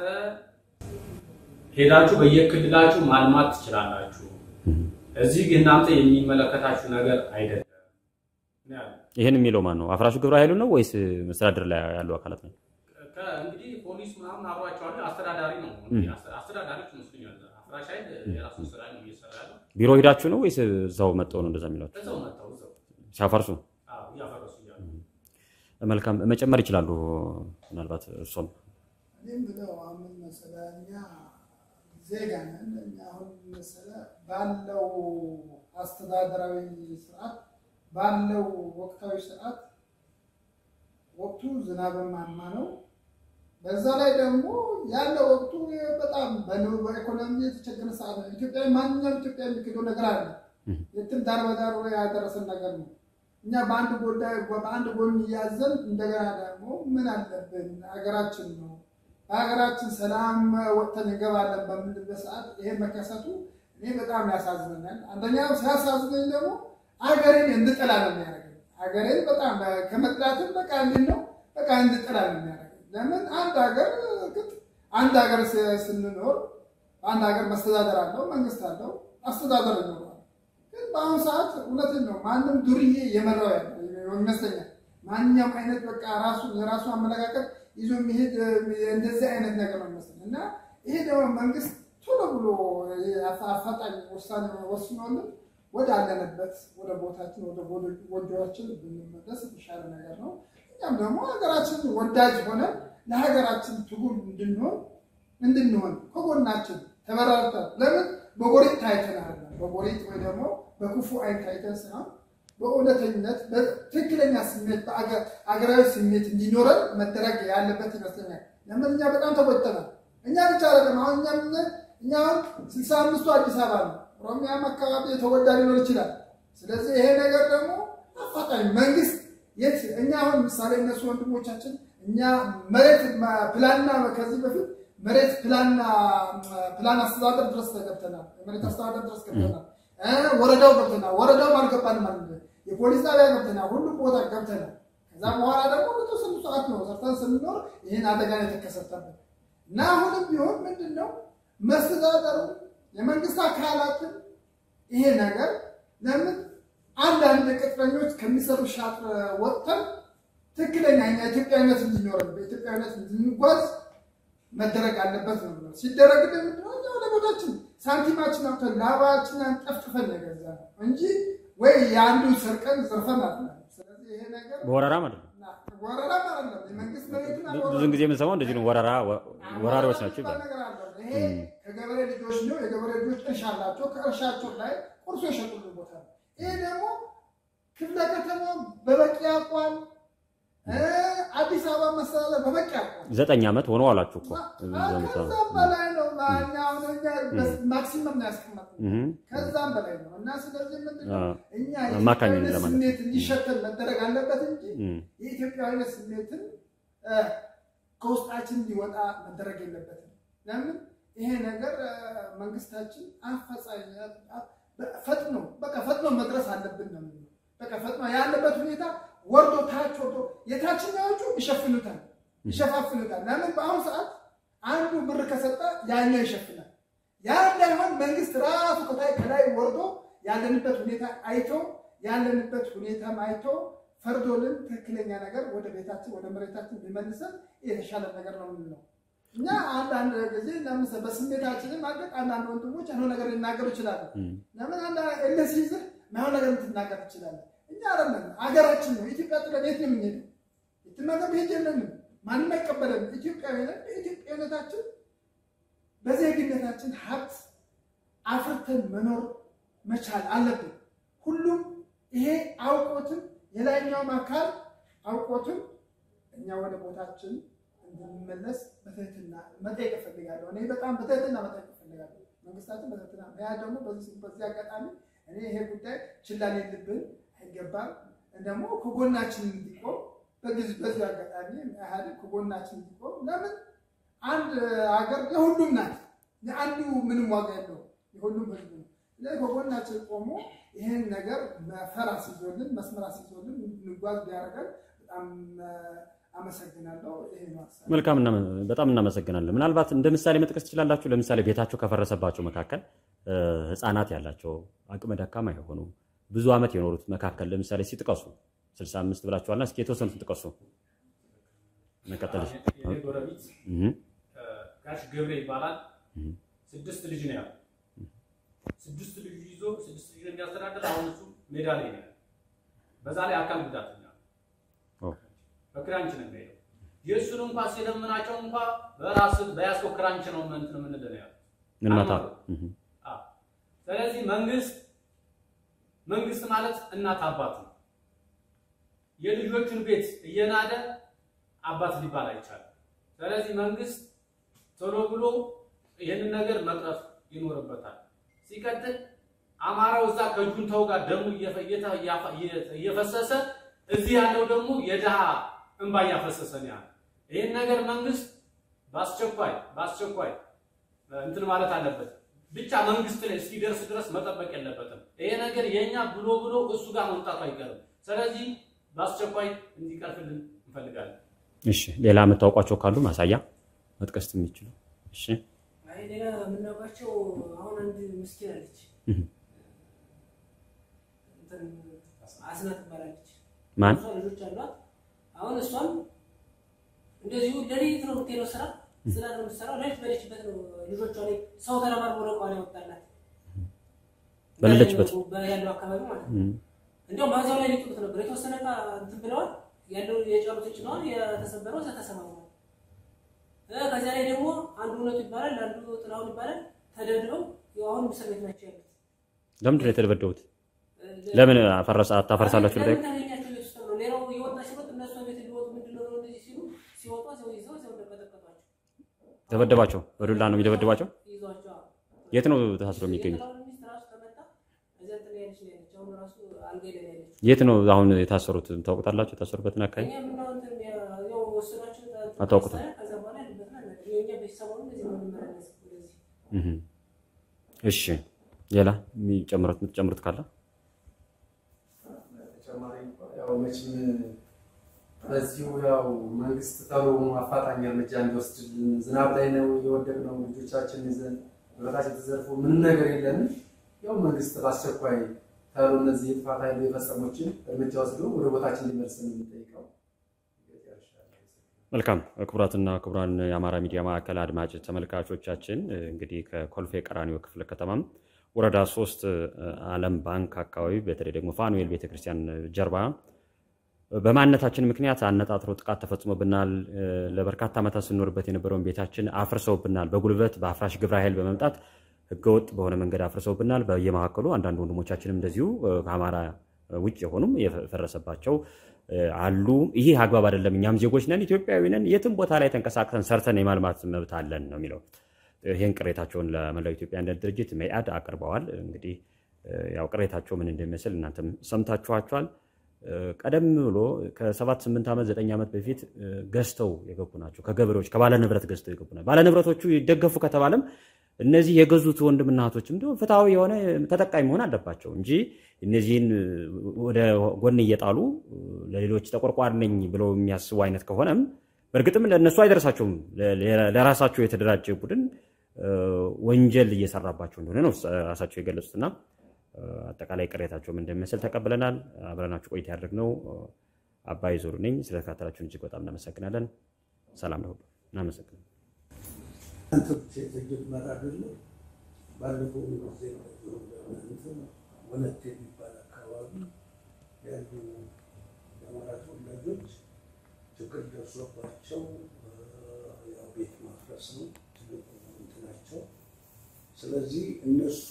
ሄዳችሁ በየክልላችሁ ማልማት ትችላላችሁ። እዚህ ግን እናንተ የሚመለከታችሁ ነገር አይደለም ነው ያሉት። ይህን የሚለው ማን ነው? አፍራሹ ግብረ ኃይሉ ነው ወይስ መስተዳድር ላይ ያሉ አካላት ነው? ከ- እንግዲህ ፖሊስ ምናምን አብሯቸዋል። አስተዳዳሪ ነው እንግዲህ አስተ- አስተዳዳሪዎች ይመስሉኛል። አፍራሽ ኃይል የራሱን ስራ ነው እየሰራ ያለው። ቢሮ ሄዳችሁ ነው ወይስ እዛው መጥተው ነው እንደዛ የሚሏቸው እዛው መጥተው እዛው ሲያፈርሱ? አዎ፣ እያፈረሱ እያሉ መልካም መጨመር ይችላሉ። ምናልባት እርሶም እኔም ብለው አሁን መሰለህ እኛ ዜጋ ነን። እኛ አሁን መሰለህ ባለው አስተዳደራዊ ስርዓት ባለው ወቅታዊ ስርዓት ወቅቱ ዝናባማ ነው። በዛ ላይ ደግሞ ያለው ወቅቱ በጣም በኑሮ በኢኮኖሚ የተቸገረ ሰዓት ነው። ኢትዮጵያ ማንኛውም ኢትዮጵያ የሚክደው ነገር አለ። የትም ዳር በዳር ያደረሰን ነገር ነው። እኛ በአንድ ጉዳይ በአንድ ጎን እያዘን እንደገና ደግሞ ምን አለብን ሀገራችን ነው በሀገራችን ሰላም ወጥተን እንገባለን በምንልበት ሰዓት ይሄ መከሰቱ እኔ በጣም ያሳዝነኛል። አንደኛ ሲያሳዝነኝ ደግሞ ሀገሬን እንድጠላ ነው የሚያደርገኝ። ሀገሬን በጣም ከመጥላትም በቃ እንዴት ነው በቃ እንድጠላ ነው የሚያደርገኝ። ለምን አንድ ሀገር እርግጥ አንድ ሀገር ስ- ስንኖር አንድ ሀገር መስተዳደር አለው፣ መንግስት አለው፣ አስተዳደር ይኖረዋል። ግን በአሁኑ ሰዓት እውነትን ነው ማንም ዱርዬ የመራው ያለ ይመስለኛል። ማንኛውም አይነት በቃ ራሱ የራሱ አመለካከት ይዞ የሚሄድ እንደዚህ አይነት ነገር ነው ይመስል እና ይሄ ደግሞ መንግስት ቶሎ ብሎ አፋ- አፋጣኝ ውሳኔ ወስኖልን ወደ አለንበት ወደ ቦታችን ወደ ጎጆ- ጎጆችን ብንመለስ የተሻለ ነገር ነው። እኛም ደግሞ ሀገራችን ወዳጅ ሆነ ለሀገራችን ትጉል እንድንሆን እንድንሆን ከጎናችን ተበራርተን ለምን በጎሪጥ ታይተናል። በጎሪጥ ወይ ደግሞ በክፉ አይን ታይተን ሳይሆን በእውነተኝነት በትክክለኛ ስሜት በአገራዊ ስሜት እንዲኖረን መደረግ ያለበት ይመስለኛል። ለምን እኛ በጣም ተጎድተናል። እኛ ብቻ አይደለም። አሁን እኛ ምን እኛ አሁን ስልሳ አምስቱ አዲስ አበባ ነው። ኦሮሚያም አካባቢ የተጎዳ ሊኖር ይችላል። ስለዚህ ይሄ ነገር ደግሞ አፋጣኝ መንግስት የት እኛ አሁን ምሳሌ እነሱ ወንድሞቻችን እኛ መሬት ፕላንና ከዚህ በፊት መሬት ፕላንና ፕላን አስተዳደር ድረስ ገብተናል። መሬት አስተዳደር ድረስ ገብተናል። ወረዳው ገብተናል። ወረዳውም አልገባንም ማለት ነው። የፖሊስ ጣቢያ ገብተናል። ሁሉም ቦታ ገብተናል። ከዛ በኋላ ደግሞ በተወሰኑ ሰዓት ነው ሰርተን ስንኖር ይህን አደጋ የተከሰተብን እና አሁንም ቢሆን ምንድን ነው መስተዳደሩ የመንግስት አካላትን ይሄ ነገር ለምን አንዳንድ ቅጥረኞች ከሚሰሩ ሻጥር ወጥተን ትክክለኛ እኛ ኢትዮጵያዊነት እንዲኖረን በኢትዮጵያዊነት እንድንጓዝ መደረግ አለበት ነው ብለው ሲደረግ ምንድነው እኛ ወደ ቦታችን ሳንቲማችን አውጥተን ላባችንን ጠፍጥፈን ነገዛ ነው እንጂ ወይ የአንዱ ሰርቀን ዘርፈን አለ። ስለዚህ ይሄ ነገር በወረራ ማለት ነው። ወረራ ማለት ነው። የመንግስት መሬትን ብዙን ጊዜ የምንሰማው እንደዚህ ነው። ወረራ ወራሪዎች ናቸው ይባላል። ነገር አለ። ይሄ ከገበሬ ልጆች ነው። የገበሬ ልጆች እርሻ አላቸው። ከእርሻቸው ላይ ቁርሶ የሸጡልን ቦታ ነው። ይሄ ደግሞ ክፍለ ከተማ በበቂ አቋም አዲስ አበባ መስተዳደር በበቂ አቋም ዘጠኝ ዓመት ሆኖ አላችሁ እኮ ከዛም በላይ ነው። እኛ አሁን እኛ ማክሲመም ነው ያስቀመጥነው ከዛም በላይ ነው። እና ስለዚህ ምንድነው እኛ አማካኝ የኢትዮጵያዊነት ለማለት ስሜት እንዲሸተን መደረግ አለበት እንጂ የኢትዮጵያዊነት ስሜትን ከውስጣችን እንዲወጣ መደረግ የለበትም። ለምን ይሄ ነገር መንግስታችን አፈጻኝ ፈጥኖ በቃ ፈጥኖ መድረስ አለብን ነው የምንለው። በቃ ፈጥኖ ያለበት ሁኔታ ወርዶ ታች ወርዶ የታችኛዎቹ ይሸፍኑታል ይሸፋፍኑታል። ለምን በአሁኑ ሰዓት አንዱ ብር ከሰጠ ያኛው ይሸፍናል። ያ እንዳይሆን መንግስት ራሱ ከታይ ከላይ ወርዶ ያለንበት ሁኔታ አይቶ ያለንበት ሁኔታም አይቶ ፈርዶልን ትክክለኛ ነገር ወደ ቤታችን ወደ መሬታችን ቢመልሰን የተሻለ ነገር ነው የምንለው። እኛ አንዳንድ ጊዜ ለምሳሌ በስሜታችንም ማለት አንዳንድ ወንድሞች ያልሆነ ነገር ሊናገሩ ይችላሉ። ለምን አንድ እልህ ሲይዝህ ማይሆን ነገር ልትናገር ትችላለህ። እኛ አይደለም ሀገራችን ነው። ኢትዮጵያ ጥለን የት ነው የምንሄደው? የትም ሀገር መሄድ የለንም። ማንም አይቀበለንም። ኢትዮጵያዊ ነን። በኢትዮጵያዊነታችን በዜግነታችን ሀብት አፍርተን መኖር መቻል አለብን። ሁሉም ይሄ አውቆትም የላይኛውም አካል አውቆትም እኛ ወደ ቦታችን እንድንመለስ በትህትና መጠየቅ እፈልጋለሁ። እኔ በጣም በትህትና መጠየቅ እፈልጋለሁ። መንግስታችን በትህትና ያ ደግሞ በዚህ በዚህ አጋጣሚ እኔ ይሄ ጉዳይ ችላ ሊልብን አይገባም። ደግሞ ከጎናችን እንዲቆም በዚህ በዚህ አጋጣሚ ኢህአዴግ ከጎናችን እንዲቆም ለምን አንድ ሀገር የሁሉም ናት። የአንዱ ምንም ዋጋ የለውም። የሁሉም ህዝብ ነው። ስለዚህ ከጎናችን ቆሞ ይህን ነገር መፈር አስይዞልን መስመር አስይዞልን እንድንጓዝ ቢያደርገን በጣም አመሰግናለሁ። ይሄ ነው ሀሳቤ። መልካም እና በጣም እናመሰግናለን። ምናልባት እንደ ምሳሌ መጥቀስ ትችላላችሁ? ለምሳሌ ቤታቸው ከፈረሰባቸው መካከል እ፣ ህፃናት ያላቸው አቅመ ደካማ የሆኑ ብዙ ዓመት የኖሩት መካከል ለምሳሌ ሲጥቀሱ 65 ብላችኋልና እስኪ የተወሰኑትን ጥቀሱ። መቀጠል የኔ ጎረቤት እህ ጋሽ ገብሬ ይባላል። እህ ስድስት ልጅ ነው ያለው። ስድስት ልጅ ይዞ ስድስት ልጅ የሚያስተዳድር አሁን እሱ ሜዳ ላይ ነው ያለው። በዛ ላይ አካል ጉዳተኛ ነው። ኦ በክራንች ነው የሚሄደው። የእሱን እንኳ ሲለምናቸው እንኳ በራስ በያዝከው ክራንች ነው እንትን የምንለው ነው ያለው። ምን መታ እህ አዎ። ስለዚህ መንግስት መንግስት ማለት እናት አባት ነው። የልጆቹን ቤት እየናደ አባት ሊባል አይቻልም። ስለዚህ መንግስት ቶሎ ብሎ ይህንን ነገር መቅረፍ ይኖርበታል። ሲቀጥል አማራው እዛ ከጁንታው ጋር ደሙ እየፈ- እየተ- እያፈ- እየፈሰሰ እዚህ ያለው ደግሞ የድሃ እንባ እያፈሰሰ ነው ያለው። ይህን ነገር መንግስት በአስቸኳይ በአስቸኳይ እንትን ማለት አለበት። ብቻ መንግስት ላይ እስኪደርስ ድረስ መጠበቅ የለበትም። ይሄ ነገር የኛ ብሎ ብሎ እሱ ጋር መምጣቱ አይቀርም። ስለዚህ በአስቸኳይ እንዲቀርፍልን እንፈልጋለን። እሺ ሌላ የምታውቋቸው ካሉ ማሳያ መጥቀስ የሚችሉ እሺ አይ ሌላ የምናውቃቸው አሁን አንድ ምስኪን አለች እህ እንትን አስናት ትባላለች። ማን እሷ ልጆች አሏት። አሁን እሷም እንደዚሁ ሌሊት ነው የምትሄደው ስራ ስራ ነው የምትሰራው። ሌሊት በሌለችበት ነው ልጆቿ ላይ ሰው ተረባርቦ ነው እቃዋን ያወጣላት በሌለችበት? በ- ያለው አካባቢ ማለት ነው። እህ እንዲያውም ማዛው ላይ ሊጥሉት ነበር። የተወሰነ እቃ እንትን ብለዋል። ያለው የጫሩት ጭነዋል። የተሰበረው እዛ ተሰማምሯል። እ ከዚያ ላይ ደግሞ አንዱ እውነቱ ይባላል፣ አንዱ ጥላሁን ይባላል። ተደብድበው ያው አሁን እስር ቤት ናቸው ያሉት። ለምንድን ነው የተደበደቡት? ለምን አፈረሳ አታፈርሳላችሁ? ለምን ላይ ታገኛቸው ቤት ውስጥ ነው? ሌላው የወጣ ሲወጥ እነሱ ቤት ሊወጡ ምንድን ነው እንደዚህ ሲሉ ሲወጡ ሰው ይዘው ሰው እንደቀጠቀጧቸው ደበደባቸው? በዱላ ነው የሚደበደባቸው? ይዟቸው የት ነው ታስረው የሚገኙት? የጠቅላላ ሚኒስትር ራሱ ከመጣ እዚያ እንትን ላይ ያለች ነው ያለች። አሁን ራሱ አልጋ ላይ ነው ያለች። የት ነው አሁን የታሰሩት? ታውቁታላችሁ? የታሰሩበትን አካባቢ እኛ የምናየው እንትን ያው ወሰዷቸው አታውቁትም? ከዛ በኋላ ያሉበትን አናውቅም። የእኛ ቤተሰብ አሁን እንደዚህ ነው የምንመላለስ ወደዚህ እህ። እሺ ሌላ የሚጨምሩት የምትጨምሩት ካለ ተጨማሪ እንኳን ያው መቼም በዚሁ ያው መንግስት ተሎ አፋጣኝ እርምጃ እንዲወስድልን ዝናብ ላይ ነው የወደቅነው ልጆቻችን ይዘን ንብረታችን ተዘርፎ ምንም ነገር የለንም። ያው መንግስት በአስቸኳይ ተሎ እነዚህ የጥፋት ኃይሉ የፈጸሞችን እርምጃ ወስዶ ወደ ቦታችን እንዲመልስን የምንጠይቀው መልካም ክቡራትና ክቡራን የአማራ ሚዲያ ማዕከል አድማጭ ተመልካቾቻችን እንግዲህ ከኮልፌ ቀራኒዮ ክፍለ ከተማም ወረዳ ሶስት ዓለም ባንክ አካባቢ በተለይ ደግሞ ፋኑኤል ቤተክርስቲያን ጀርባ በማንነታችን ምክንያት አነጣጥሮ ጥቃት ተፈጽሞብናል። ለበርካታ ዓመታት ስንኖርበት የነበረውን ቤታችን አፍርሰውብናል። በጉልበት በአፍራሽ ግብረ ኃይል በመምጣት ህገወጥ በሆነ መንገድ አፍርሰውብናል። በየመካከሉ አንዳንድ ወንድሞቻችንም እንደዚሁ ከአማራ ውጭ የሆኑም የፈረሰባቸው አሉ። ይህ አግባብ አይደለም። እኛም ዜጎች ነን፣ ኢትዮጵያዊ ነን። የትም ቦታ ላይ ተንቀሳቅሰን ሰርተን የማልማት መብት አለን ነው የሚለው። ይህን ቅሬታቸውን ለመላው ኢትዮጵያ አንድነት ድርጅት መኢአድ አቅርበዋል። እንግዲህ ያው ቅሬታቸው ምን እንደሚመስል እናንተም ሰምታችኋቸዋል። ቀደም ብሎ ከሰባት ስምንት ዓመት ዘጠኝ ዓመት በፊት ገዝተው የገቡ ናቸው። ከገበሬዎች ከባለ ንብረት ገዝተው የገቡ ናቸው። ባለ ንብረቶቹ ይደገፉ ከተባለም እነዚህ የገዙት ወንድምና እህቶችም እንዲሁም ፍትሐዊ የሆነ ተጠቃሚ መሆን አለባቸው እንጂ እነዚህን ወደ ጎን እየጣሉ ለሌሎች ተቆርቋሪ ነኝ ብለው የሚያስቡ አይነት ከሆነም በእርግጥም ለእነሱ አይደርሳቸውም። ለራሳቸው የተደራጀ ቡድን ወንጀል እየሰራባቸው እንደሆነ ነው ራሳቸው የገለጹትና አጠቃላይ ቅሬታቸውም እንደሚመስል ተቀብለናል። አብረናችሁ ቆይታ ያደረግነው አባይ ዞሩ ነኝ። ስለተከታተላችሁን እጅግ በጣም እናመሰግናለን። ሰላም ለሁሉ እናመሰግናለን። የተጀመረ አይደለም። ባለፈው ጊዜ ወለት የሚባል አካባቢ ያሉ የአማራ ተወላጆች ችግር ደርሶባቸው ያው ቤት ማፍረስ ነው ትልቁ እንትናቸው። ስለዚህ እነሱ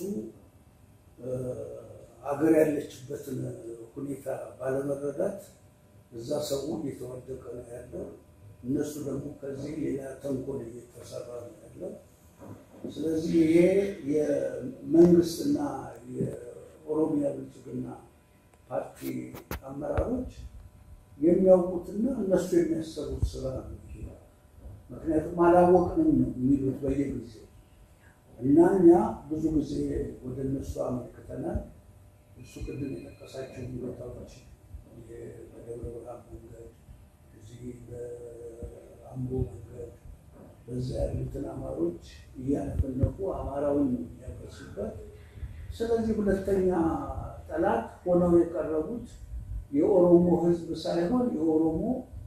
አገር ያለችበትን ሁኔታ ባለመረዳት እዛ ሰው እየተወደቀ ነው ያለው። እነሱ ደግሞ ከዚህ ሌላ ተንኮል እየተሰራ ነው ያለው። ስለዚህ ይሄ የመንግስትና የኦሮሚያ ብልጽግና ፓርቲ አመራሮች የሚያውቁትና እነሱ የሚያሰሩት ስራ ነው። ይሄ ምክንያቱም አላወቅንም ነው የሚሉት በየጊዜው እና እኛ ብዙ ጊዜ ወደ እነሱ አመልክተናል። እሱ ቅድም የጠቀሳቸው ቦታዎች በደብረ ብርሃን መንገድ እዚህ በአምቦ መንገድ በዛ ያሉትን አማሮች እያነፈነፉ አማራውን የሚያፈርሱበት። ስለዚህ ሁለተኛ ጠላት ሆነው የቀረቡት የኦሮሞ ሕዝብ ሳይሆን የኦሮሞ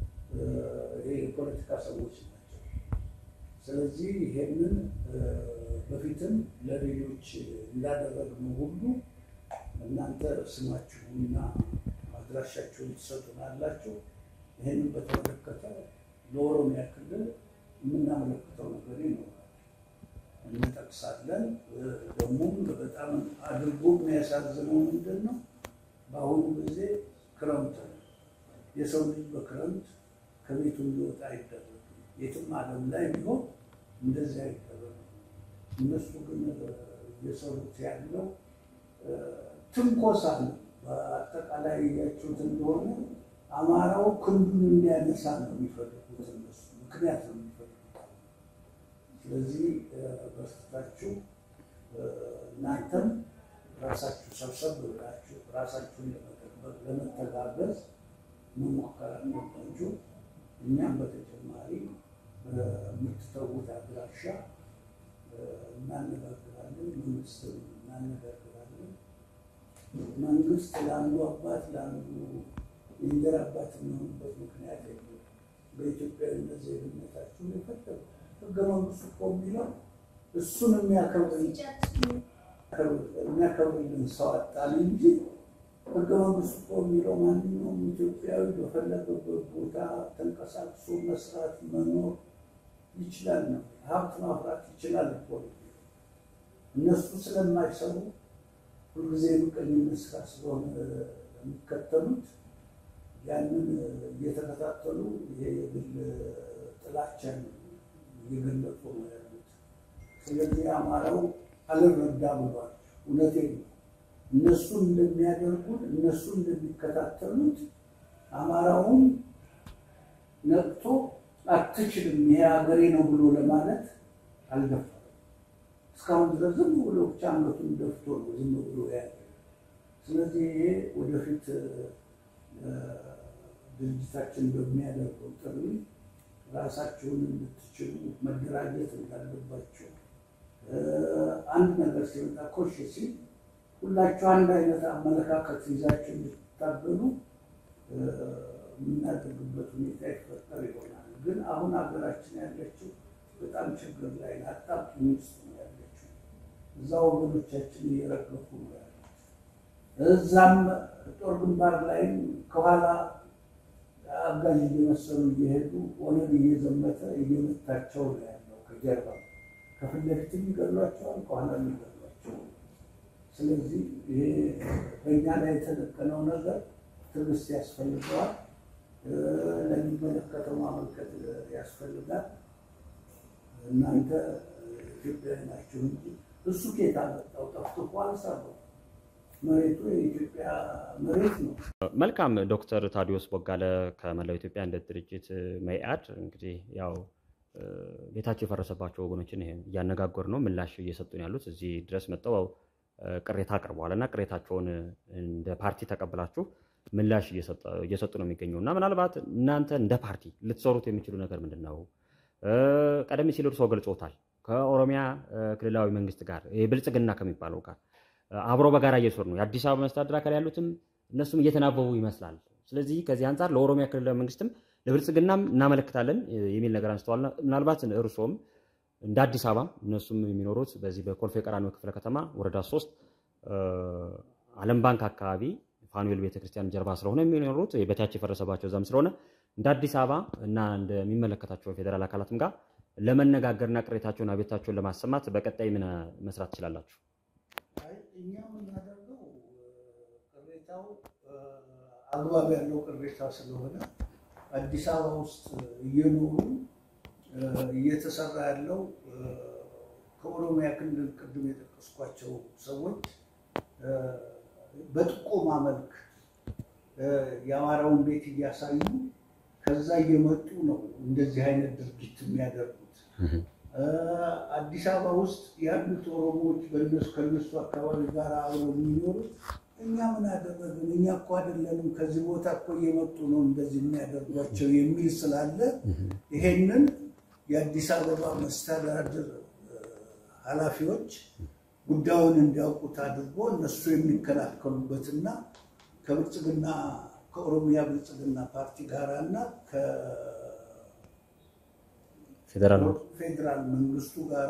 የፖለቲካ ሰዎች ናቸው። ስለዚህ ይሄንን በፊትም ለሌሎች እንዳደረግነው ሁሉ እናንተ ስማችሁና አድራሻችሁን ትሰጡናላችሁ። ይህንን በተመለከተ ለኦሮሚያ ክልል የምናመለክተው ነገር ይኖራል፣ እንጠቅሳለን። ደግሞም በጣም አድርጎ የሚያሳዝነው ምንድን ነው? በአሁኑ ጊዜ ክረምት ነው። የሰው ልጅ በክረምት ከቤቱ እንዲወጣ አይደረግም። የትም ዓለም ላይ ቢሆን እንደዚህ አይደረግም። እነሱ ግን እየሰሩት ያለው ትንኮሳ ነው። በአጠቃላይ ያችሁት እንደሆነ አማራው ክንዱን እንዲያነሳ ነው የሚፈልጉት እነሱ ምክንያት ነው የሚፈልጉት። ስለዚህ በስታችሁ እናንተም ራሳችሁ ሰብሰብ ብላችሁ ራሳችሁን ለመጠበቅ ለመተጋገዝ መሞከር አለባችሁ። እኛም በተጨማሪ በምትተዉት አድራሻ እናነጋግራለን፣ መንግስትም እናነጋግራለን። መንግስት ለአንዱ አባት ለአንዱ የእንጀራ አባት የሚሆንበት ምክንያት የለም። በኢትዮጵያዊነት ዜግነታችሁን የፈለጉ ህገ መንግስቱ እኮ የሚለው እሱን የሚያከብርልን ሰው አጣን እንጂ ህገ መንግስቱ እኮ የሚለው ማንኛውም ኢትዮጵያዊ በፈለገበት ቦታ ተንቀሳቅሶ መስራት መኖር ይችላል ነው። ሀብት ማፍራት ይችላል እኮ እነሱ ስለማይሰሩ ሁልጊዜ የምቀኝነት ስራ ስለሆነ የሚከተሉት ያንን እየተከታተሉ ይሄ የግል ጥላቻን እየገለጹ ነው ያሉት። ስለዚህ አማራው አልረዳ ብሏል። እውነቴን ነው። እነሱ እንደሚያደርጉት እነሱ እንደሚከታተሉት አማራውን ነቅቶ አትችልም ይሄ ሀገሬ ነው ብሎ ለማለት አልደፈረም። እስካሁን ድረስ ዝም ብሎ ብቻ አንገቱን ደፍቶ ነው ዝም ብሎ ያለ። ስለዚህ ይሄ ወደፊት ድርጅታችን በሚያደርገው ጥሪ ራሳችሁን እንድትችሉ መደራጀት እንዳለባቸው አንድ ነገር ሲመጣ ኮሽ ሲል ሁላችሁ አንድ አይነት አመለካከት ይዛችሁ እንድትታገሉ የምናደርግበት ሁኔታ ይፈጠር ይሆናል። ግን አሁን ሀገራችን ያለችው በጣም ችግር ላይ አጣብቂኝ ውስጥ ነው ያለችው። እዛ ወገኖቻችን እየረገፉ ነው ያሉት። እዛም ጦር ግንባር ላይም ከኋላ አጋዥ እየመሰሉ እየሄዱ ኦነግ እየዘመተ እየመታቸው ነው ያለው ከጀርባ ከፊት ለፊትም ይገሏቸዋል፣ ከኋላም ይገሏቸዋል። ስለዚህ ይሄ በእኛ ላይ የተደቀነው ነገር ትዕግስት ያስፈልገዋል። ለሚመለከተው ማመልከት ያስፈልጋል። እናንተ ኢትዮጵያዊ ናችሁ እንጂ እሱ ኬት አመጣው ጠፍቶ እኮ አልሰራው። መሬቱ የኢትዮጵያ መሬት ነው። መልካም ዶክተር ታዲዮስ ቦጋለ ከመላው ኢትዮጵያ አንድነት ድርጅት መኢአድ እንግዲህ ያው ቤታቸው የፈረሰባቸው ወገኖችን እያነጋገሩ ነው፣ ምላሽ እየሰጡ ነው ያሉት። እዚህ ድረስ መጥተው ቅሬታ አቅርበዋል እና ቅሬታቸውን እንደ ፓርቲ ተቀብላችሁ ምላሽ እየሰጡ ነው የሚገኘው እና ምናልባት እናንተ እንደ ፓርቲ ልትሰሩት የሚችሉ ነገር ምንድን ነው? ቀደም ሲል እርስዎ ገልጾታል። ከኦሮሚያ ክልላዊ መንግስት ጋር ብልጽግና ከሚባለው ጋር አብሮ በጋራ እየሰሩ ነው። የአዲስ አበባ መስተዳድር አካል ያሉትም እነሱም እየተናበቡ ይመስላል። ስለዚህ ከዚህ አንጻር ለኦሮሚያ ክልላዊ መንግስትም ለብልጽግናም እናመለክታለን የሚል ነገር አንስተዋል። ምናልባት እርስዎም እንደ አዲስ አበባ እነሱም የሚኖሩት በዚህ በኮልፌ ቀራኒዮ ክፍለ ከተማ ወረዳ ሶስት ዓለም ባንክ አካባቢ ፋኑኤል ቤተክርስቲያን ጀርባ ስለሆነ የሚኖሩት ቤታቸው የፈረሰባቸው እዛም ስለሆነ እንደ አዲስ አበባ እና እንደሚመለከታቸው ፌዴራል አካላትም ጋር ለመነጋገርና ቅሬታቸውን አቤታቸውን ለማሰማት በቀጣይ ምን መስራት ትችላላችሁ? እኛ የምናደርገው ቅሬታው አግባብ ያለው ቅሬታ ስለሆነ አዲስ አበባ ውስጥ እየኖሩ እየተሰራ ያለው ከኦሮሚያ ክልል ቅድም የጠቀስኳቸው ሰዎች በጥቆማ መልክ የአማራውን ቤት እያሳዩ ከዛ እየመጡ ነው እንደዚህ አይነት ድርጊት የሚያደርጉት። አዲስ አበባ ውስጥ ያሉት ኦሮሞዎች በእነሱ ከነሱ አካባቢ ጋር አብረው የሚኖሩት እኛ ምን አደረግን? እኛ እኮ አይደለንም ከዚህ ቦታ እኮ እየመጡ ነው እንደዚህ የሚያደርጓቸው የሚል ስላለ ይሄንን የአዲስ አበባ መስተዳድር ኃላፊዎች ጉዳዩን እንዲያውቁት አድርጎ እነሱ የሚከላከሉበትና ከብልጽግና ከኦሮሚያ ብልጽግና ፓርቲ ጋር እና ከፌዴራል መንግስቱ ጋራ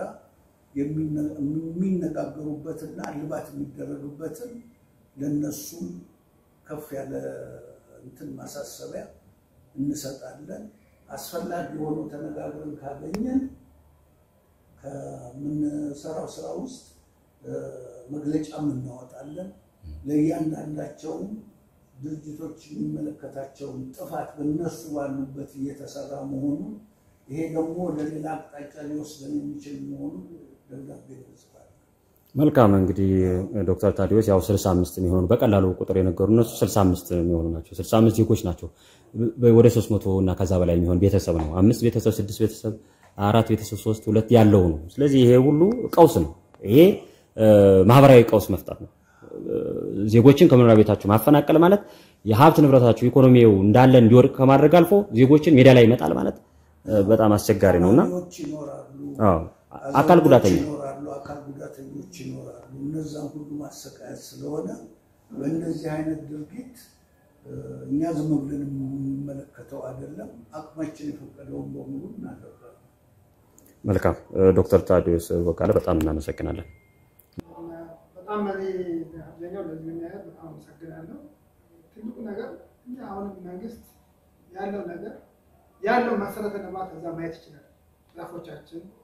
የሚነጋገሩበትና ልባት የሚደረግበትን ለነሱም ከፍ ያለ እንትን ማሳሰቢያ እንሰጣለን። አስፈላጊ ሆኖ ተነጋግረን ካገኘን ከምንሰራው ስራ ውስጥ መግለጫም እናወጣለን። ለእያንዳንዳቸውም ድርጅቶች የሚመለከታቸውን ጥፋት በእነሱ ባሉበት እየተሰራ መሆኑን ይሄ ደግሞ ወደ ሌላ አቅጣጫ ሊወስደን የሚችል መሆኑን ደብዳቤ እንጽፋለን። መልካም እንግዲህ ዶክተር ታዲዮስ ያው 65 የሚሆኑ በቀላሉ ቁጥር የነገሩ እነሱ 65 የሚሆኑ ናቸው። 65 ዜጎች ናቸው። ወደ 300 እና ከዛ በላይ የሚሆን ቤተሰብ ነው። አምስት ቤተሰብ፣ ስድስት ቤተሰብ፣ አራት ቤተሰብ፣ ሶስት ሁለት ያለው ነው። ስለዚህ ይሄ ሁሉ ቀውስ ነው። ይሄ ማህበራዊ ቀውስ መፍጠር ነው። ዜጎችን ከመኖሪያ ቤታቸው ማፈናቀል ማለት የሀብት ንብረታቸው ኢኮኖሚው እንዳለ እንዲወድቅ ከማድረግ አልፎ ዜጎችን ሜዳ ላይ ይመጣል ማለት በጣም አስቸጋሪ ነውና ይኖራሉ አካል ጉዳተኛ ይኖራሉ፣ አካል ጉዳተኞች ይኖራሉ። እነዛን ሁሉ ማሰቃየት ስለሆነ በእንደዚህ አይነት ድርጊት እኛ ዝም ብለን የምንመለከተው አይደለም። አቅማችን የፈቀደውን በሙሉ እናደርጋለን። መልካም ዶክተር ታዲዮስ በቃለ በጣም እናመሰግናለን። በጣም እኔ አብዛኛው ለዚህ የሚያየት በጣም አመሰግናለሁ። ትልቁ ነገር እኛ አሁንም መንግስት ያለው ነገር ያለው መሰረተ ልማት እዛ ማየት ይችላል። ዛፎቻችን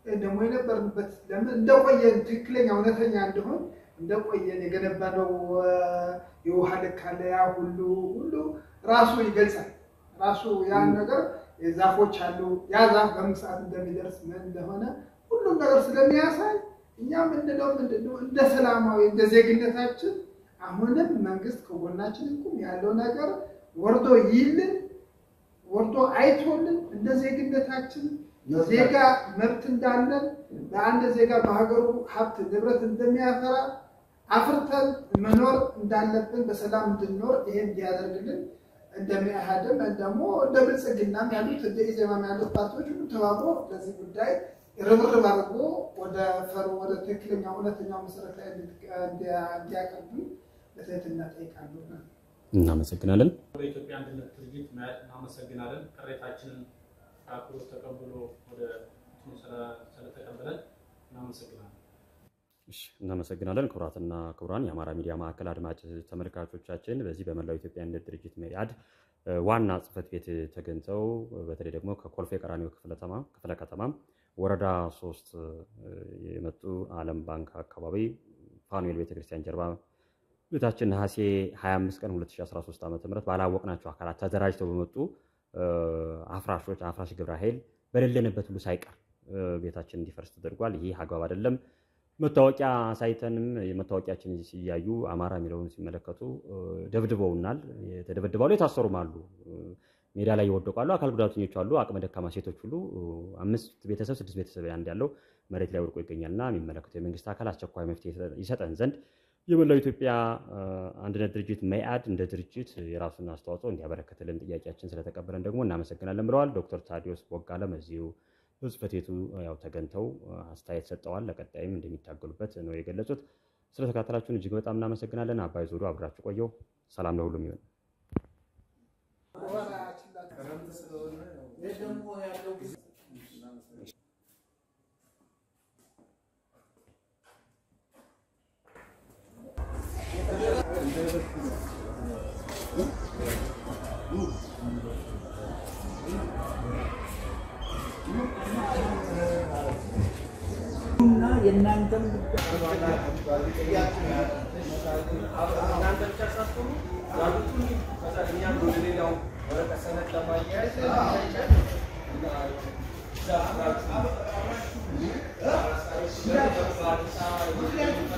ደግሞ የነበርንበት ለምን እንደቆየን ትክክለኛ እውነተኛ እንደሆን እንደቆየን የገነባነው የውሃ ልክ አለ። ያ ሁሉ ሁሉ ራሱ ይገልጻል። ራሱ ያን ነገር ዛፎች አሉ። ያ ዛፍ በምን ሰዓት እንደሚደርስ ምን እንደሆነ ሁሉም ነገር ስለሚያሳይ እኛ ምንድነው ምንድነው እንደ ሰላማዊ እንደ ዜግነታችን አሁንም መንግስት ከጎናችን ይቁም ያለው ነገር ወርዶ ይልን ወርዶ አይቶልን እንደ ዜግነታችን ዜጋ መብት እንዳለን በአንድ ዜጋ በሀገሩ ሀብት ንብረት እንደሚያፈራ አፍርተን መኖር እንዳለብን በሰላም እንድንኖር ይሄን እንዲያደርግልን እንደሚያህድም ደግሞ እንደ ብልጽግናም ያሉት እንደ ኢዜማም ያሉት ፓርቲዎች ሁሉ ተባብሮ ለዚህ ጉዳይ ርብርብ አድርጎ ወደ ፈሩ ወደ ትክክለኛ እውነተኛው መሰረት ላይ እንዲያቀርቡ በትህትና ጠይቃለሁ። እናመሰግናለን። በኢትዮጵያ አንድነት ድርጅት እናመሰግናለን። ቅሬታችንን አክብሮት ተቀብሎ ወደ እንትኑ ስለተቀበለን እናመሰግናለን። እሺ፣ እናመሰግናለን። ክቡራትና ክቡራን የአማራ ሚዲያ ማዕከል አድማጭ ተመልካቾቻችን በዚህ በመላው ኢትዮጵያ አንድነት ድርጅት መኢአድ ዋና ጽሕፈት ቤት ተገኝተው በተለይ ደግሞ ከኮልፌ ቀራኒዮ ክፍለ ከተማ ወረዳ ሶስት የመጡ ዓለም ባንክ አካባቢ ፋኑኤል ቤተክርስቲያን ጀርባ ቤታችን ነሐሴ 25 ቀን 2013 ዓ ም ባላወቅናቸው አካላት ተደራጅተው በመጡ አፍራሾች አፍራሽ ግብረ ኃይል በሌለንበት ሁሉ ሳይቀር ቤታችን እንዲፈርስ ተደርጓል። ይህ አግባብ አይደለም። መታወቂያ ሳይተንም የመታወቂያችን ሲያዩ አማራ የሚለውን ሲመለከቱ ደብድበውናል። የተደበድባሉ የታሰሩም አሉ። ሜዳ ላይ ይወደቃሉ። አካል ጉዳተኞች አሉ። አቅመ ደካማ ሴቶች ሁሉ አምስት ቤተሰብ ስድስት ቤተሰብ አንድ ያለው መሬት ላይ ወድቆ ይገኛልና የሚመለከተው የመንግስት አካል አስቸኳይ መፍትሄ ይሰጠን ዘንድ የመላው ኢትዮጵያ አንድነት ድርጅት መኢአድ እንደ ድርጅት የራሱን አስተዋጽኦ እንዲያበረክትልን ጥያቄያችን ስለተቀበለን ደግሞ እናመሰግናለን ብለዋል። ዶክተር ታዲዮስ ቦጋለም እዚሁ በጽሕፈት ቤቱ ያው ተገኝተው አስተያየት ሰጠዋል። ለቀጣይም እንደሚታገሉበት ነው የገለጹት። ስለተከታተላችሁን እጅግ በጣም እናመሰግናለን። አባይ ዞዶ አብራችሁ ቆየው። ሰላም ለሁሉም ይሆን። እና የእናንተም ጉዳይ